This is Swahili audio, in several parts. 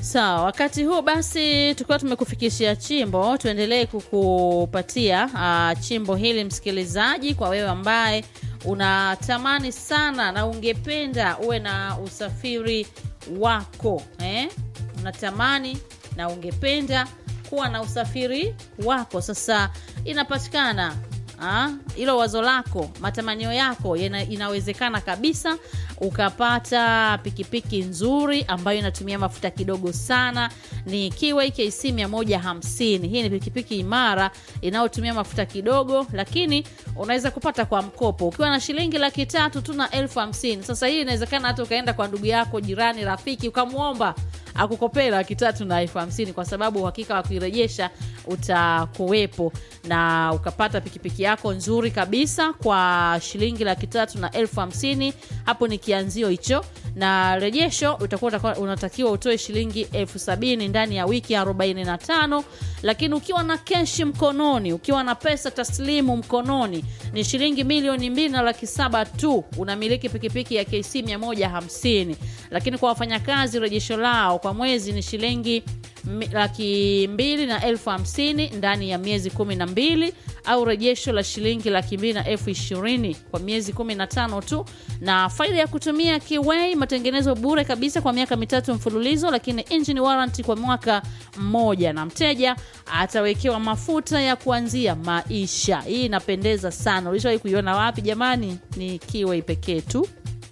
Sawa, wakati huu basi tukiwa tumekufikishia chimbo, tuendelee kukupatia uh, chimbo hili msikilizaji, kwa wewe ambaye unatamani sana na ungependa uwe na usafiri wako eh? Unatamani na ungependa kuwa na usafiri wako. Sasa inapatikana hilo wazo lako, matamanio yako yana, inawezekana kabisa ukapata pikipiki nzuri ambayo inatumia mafuta kidogo sana. Ni Kiway KC 150. Hii ni pikipiki imara inayotumia mafuta kidogo, lakini unaweza kupata kwa mkopo ukiwa na shilingi laki tatu tu na elfu hamsini. Sasa hii inawezekana hata ukaenda kwa ndugu yako, jirani, rafiki, ukamwomba akukopea laki tatu na elfu hamsini kwa sababu uhakika wa kuirejesha utakuwepo na ukapata pikipiki yako nzuri kabisa kwa shilingi laki tatu na elfu hamsini. Hapo ni kianzio hicho, na rejesho utakuwa unatakiwa utoe shilingi elfu sabini ndani ya wiki 45, lakini ukiwa na keshi mkononi, ukiwa na pesa taslimu mkononi ni shilingi milioni mbili na laki saba tu, unamiliki pikipiki ya KC 150. Lakini kwa wafanyakazi rejesho lao kwa mwezi ni shilingi laki mbili na elfu hamsini ndani ya miezi kumi na mbili au rejesho la shilingi laki mbili na elfu ishirini kwa miezi kumi na tano tu, na faida ya kutumia Kiway, matengenezo bure kabisa kwa miaka mitatu mfululizo, lakini engine warranty kwa mwaka mmoja, na mteja atawekewa mafuta ya kuanzia maisha. Hii inapendeza sana. Ulishawahi kuiona wapi jamani? Ni Kiway pekee tu.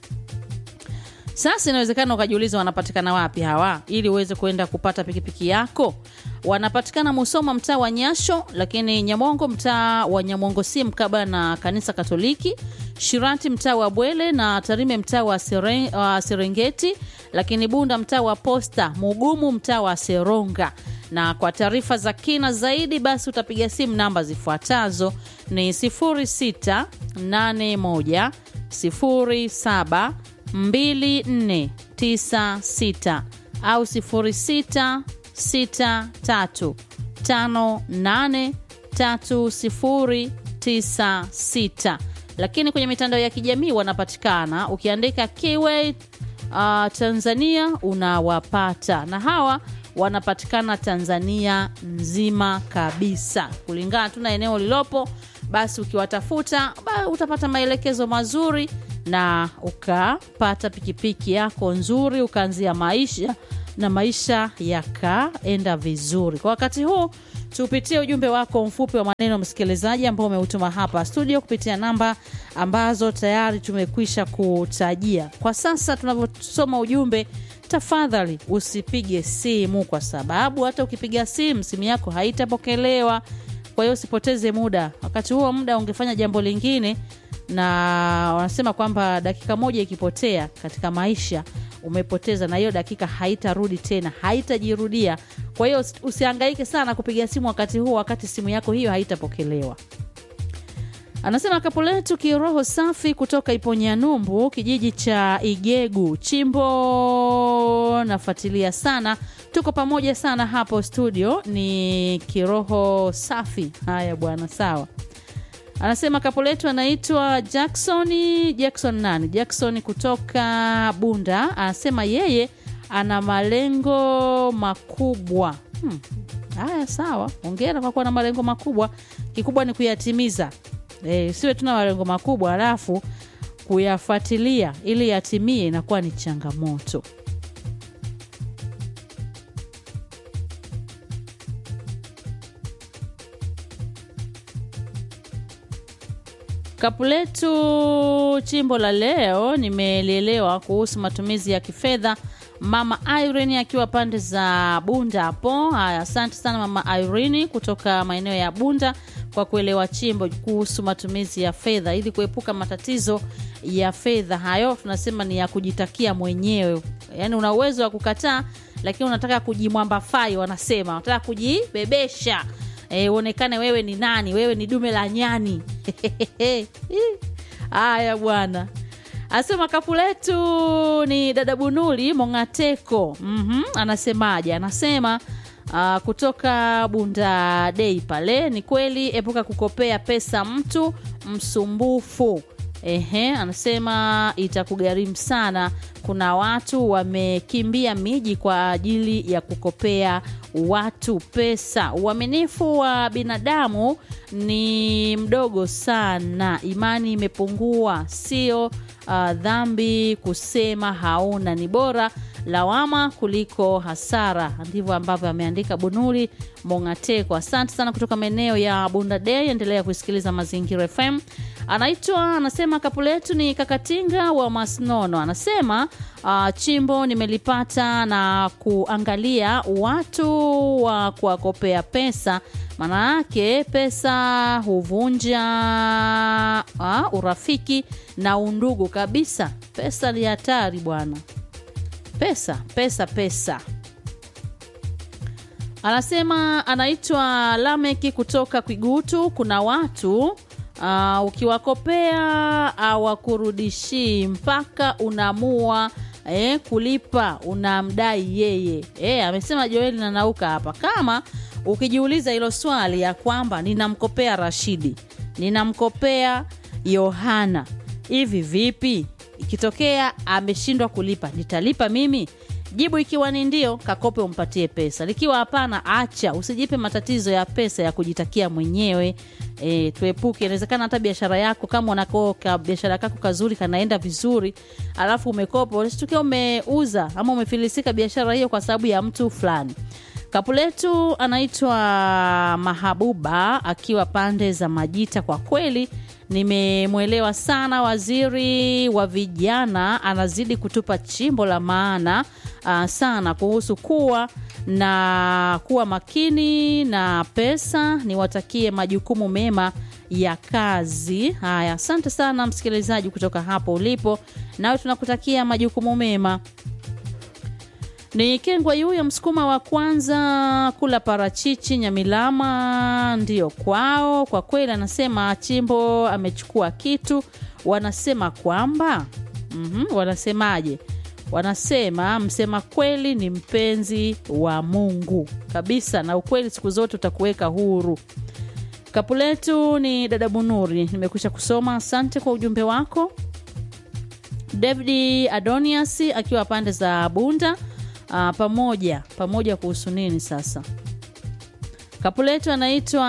Sasa inawezekana ukajiuliza wanapatikana wapi hawa, ili uweze kuenda kupata pikipiki yako. Wanapatikana Musoma, mtaa wa Nyasho, lakini Nyamongo, mtaa wa Nyamongo si mkaba na kanisa Katoliki, Shirati, mtaa wa Bwele na Tarime, mtaa wa Seren, uh, Serengeti, lakini Bunda, mtaa wa Posta, Mugumu, mtaa wa Seronga. Na kwa taarifa za kina zaidi, basi utapiga simu namba zifuatazo ni 0681 07 2496 au 0663583096. Lakini kwenye mitandao ya kijamii wanapatikana ukiandika Kiway uh, Tanzania unawapata, na hawa wanapatikana Tanzania nzima kabisa, kulingana tu na eneo lilopo. Basi ukiwatafuta utapata maelekezo mazuri na ukapata pikipiki yako nzuri, ukaanzia maisha na maisha yakaenda vizuri. Kwa wakati huu tupitie ujumbe wako mfupi wa maneno msikilizaji, ambao umeutuma hapa studio kupitia namba ambazo tayari tumekwisha kutajia. Kwa sasa tunavyosoma ujumbe, tafadhali usipige simu, kwa sababu hata ukipiga simu simu yako haitapokelewa. Kwa hiyo usipoteze muda, wakati huo muda ungefanya jambo lingine na wanasema kwamba dakika moja ikipotea katika maisha umepoteza, na hiyo dakika haitarudi tena, haitajirudia. Kwa hiyo usihangaike sana kupiga simu wakati huo, wakati simu yako hiyo haitapokelewa. Anasema kapu letu kiroho safi kutoka Iponyanumbu, kijiji cha Igegu Chimbo. Nafuatilia sana, tuko pamoja sana hapo studio. Ni kiroho safi. Haya bwana, sawa. Anasema kapo letu anaitwa Jackson. Jackson nani? Jackson kutoka Bunda. Anasema yeye ana malengo makubwa. Hmm. Haya, sawa, ongera kwa kuwa na malengo makubwa. Kikubwa ni kuyatimiza. E, siwe tuna malengo makubwa alafu kuyafuatilia ili yatimie inakuwa ni changamoto. Kapu letu chimbo la leo nimelielewa kuhusu matumizi ya kifedha. Mama Irene akiwa pande za Bunda hapo. Haya, asante sana Mama Irene kutoka maeneo ya Bunda kwa kuelewa chimbo kuhusu matumizi ya fedha ili kuepuka matatizo ya fedha. Hayo tunasema ni ya kujitakia mwenyewe, yaani una uwezo wa kukataa, lakini unataka kujimwambafai, wanasema unataka kujibebesha E, uonekane wewe ni nani, wewe ni dume la nyani. Haya bwana, asema kapu letu ni dada Bunuli Mongateko. mm -hmm. Anasemaje? Anasema uh, kutoka Bunda Dei pale, ni kweli, epuka kukopea pesa mtu msumbufu. Ehe, anasema itakugharimu sana. Kuna watu wamekimbia miji kwa ajili ya kukopea watu pesa. Uaminifu wa binadamu ni mdogo sana, imani imepungua. Sio uh, dhambi kusema hauna, ni bora lawama kuliko hasara. Ndivyo ambavyo ameandika Bunuri Mongateko. Asante sana kutoka maeneo ya Bunda Day. Endelea kusikiliza Mazingira FM. Anaitwa anasema kapu letu ni Kakatinga wa Masnono. Anasema uh, chimbo nimelipata na kuangalia watu wa kuwakopea pesa, maana yake pesa huvunja uh, urafiki na undugu kabisa. Pesa ni hatari bwana pesa pesa pesa anasema anaitwa lameki kutoka kwigutu kuna watu uh, ukiwakopea awakurudishii mpaka unaamua eh, kulipa unamdai yeye eh, amesema joeli nanauka hapa kama ukijiuliza hilo swali ya kwamba ninamkopea rashidi ninamkopea yohana hivi vipi ikitokea ameshindwa kulipa nitalipa mimi jibu ikiwa ni ndio kakope umpatie pesa likiwa hapana acha usijipe matatizo ya pesa ya kujitakia mwenyewe e, tuepuke inawezekana hata biashara yako kama unakoka biashara kako kazuri kanaenda vizuri alafu umekopa usitukia umeuza ama umefilisika biashara hiyo kwa sababu ya mtu fulani kapu letu anaitwa mahabuba akiwa pande za majita kwa kweli nimemwelewa sana waziri wa vijana anazidi kutupa chimbo la maana uh, sana kuhusu kuwa na kuwa makini na pesa niwatakie majukumu mema ya kazi haya asante sana msikilizaji kutoka hapo ulipo nawe tunakutakia majukumu mema ni kengwa yuya msukuma wa kwanza kula parachichi nyamilama ndiyo kwao kwa kweli anasema chimbo amechukua kitu wanasema kwamba mm-hmm, wanasemaje wanasema msema kweli ni mpenzi wa mungu kabisa na ukweli siku zote utakuweka huru kapu letu ni dada bunuri nimekwisha kusoma asante kwa ujumbe wako david adonias akiwa pande za bunda uh, pamoja pamoja kuhusu nini sasa kapu letu anaitwa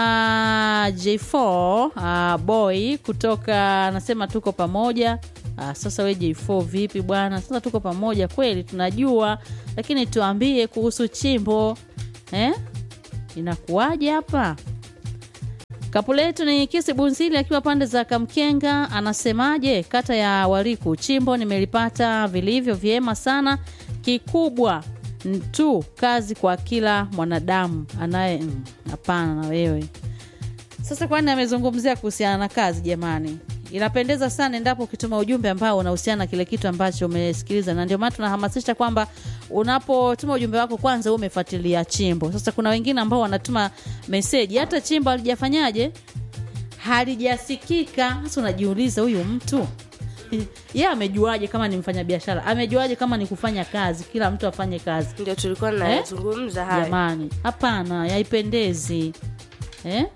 j4 uh, boy kutoka anasema tuko pamoja uh, sasa we j4 vipi bwana sasa tuko pamoja kweli tunajua lakini tuambie kuhusu chimbo eh? inakuwaje hapa kapu letu ni kisi bunzili akiwa pande za kamkenga anasemaje kata ya wariku chimbo nimelipata vilivyo vyema sana kikubwa tu kazi kwa kila mwanadamu anaye hapana mm, na wewe sasa kwani amezungumzia kuhusiana na kazi jamani inapendeza sana endapo ukituma ujumbe ambao unahusiana na kile kitu ambacho umesikiliza na ndio maana tunahamasisha kwamba unapotuma ujumbe wako kwanza umefuatilia chimbo sasa kuna wengine ambao wanatuma meseji hata chimbo halijafanyaje halijasikika sasa unajiuliza huyu mtu ye amejuaje kama ni mfanya biashara amejuaje kama ni kufanya kazi kila mtu afanye kazi ndio tulikuwa nazungumza haya jamani hapana yaipendezi eh?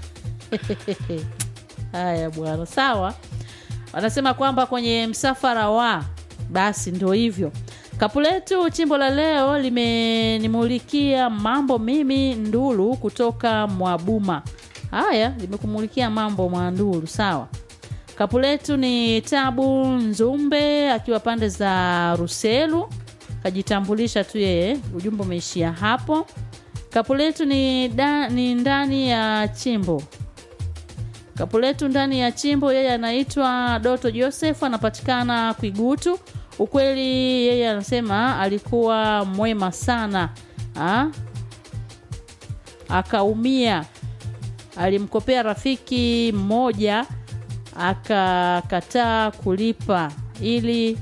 haya bwana sawa wanasema kwamba kwenye msafara wa basi ndio hivyo kapu letu chimbo la leo limenimulikia mambo mimi ndulu kutoka mwabuma haya limekumulikia mambo mwandulu sawa kapu letu ni tabu nzumbe akiwa pande za ruselu kajitambulisha tu yeye ujumbe umeishia hapo kapu letu ni, da, ni ndani ya chimbo kapu letu ndani ya chimbo yeye anaitwa doto joseph anapatikana kwigutu ukweli yeye anasema alikuwa mwema sana ha? akaumia alimkopea rafiki mmoja akakataa kulipa ili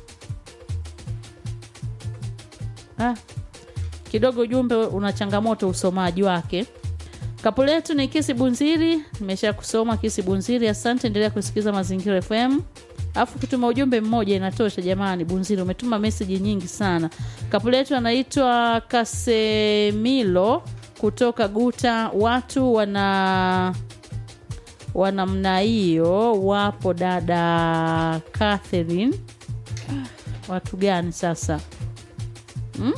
ah, kidogo ujumbe una changamoto usomaji wake kapu letu ni kisi bunziri nimesha kusoma kisi bunziri asante endelea kusikiliza mazingira fm alafu ukituma ujumbe mmoja inatosha jamani bunziri umetuma meseji nyingi sana kapu letu anaitwa kasemilo kutoka guta watu wana wa namna hiyo wapo dada Catherine. Watu gani sasa hmm?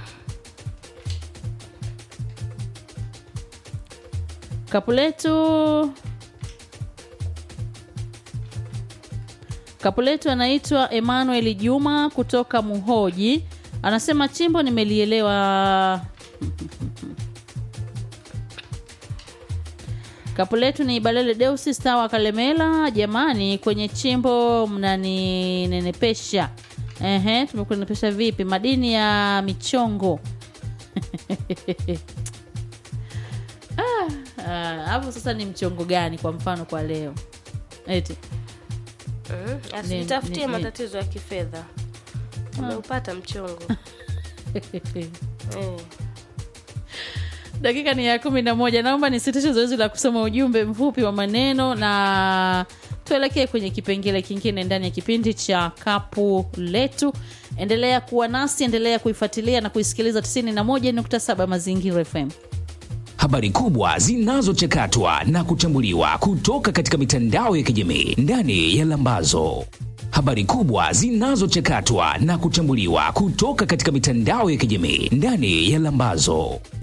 Kapuletu Kapuletu anaitwa Emmanuel Juma kutoka Muhoji, anasema chimbo nimelielewa. Kapuletu ni Balele Deusi Stawa Kalemela. Jamani, kwenye chimbo mnaninenepesha. Ehe, tumekunenepesha vipi? Madini ya michongo Ah, ah, hapo sasa ni mchongo gani kwa mfano kwa leo eti Mm, Ni- asitafutie ni- matatizo ya kifedha umeupata mchongo eh. dakika ni ya kumi na moja naomba nisitishe zoezi la kusoma ujumbe mfupi wa maneno na tuelekee kwenye kipengele kingine ndani ya kipindi cha kapu letu endelea kuwa nasi endelea kuifuatilia na kuisikiliza 91.7 mazingira fm Habari kubwa zinazochakatwa na kuchambuliwa kutoka katika mitandao ya kijamii ndani ya Lambazo. Habari kubwa zinazochakatwa na kuchambuliwa kutoka katika mitandao ya kijamii ndani ya Lambazo.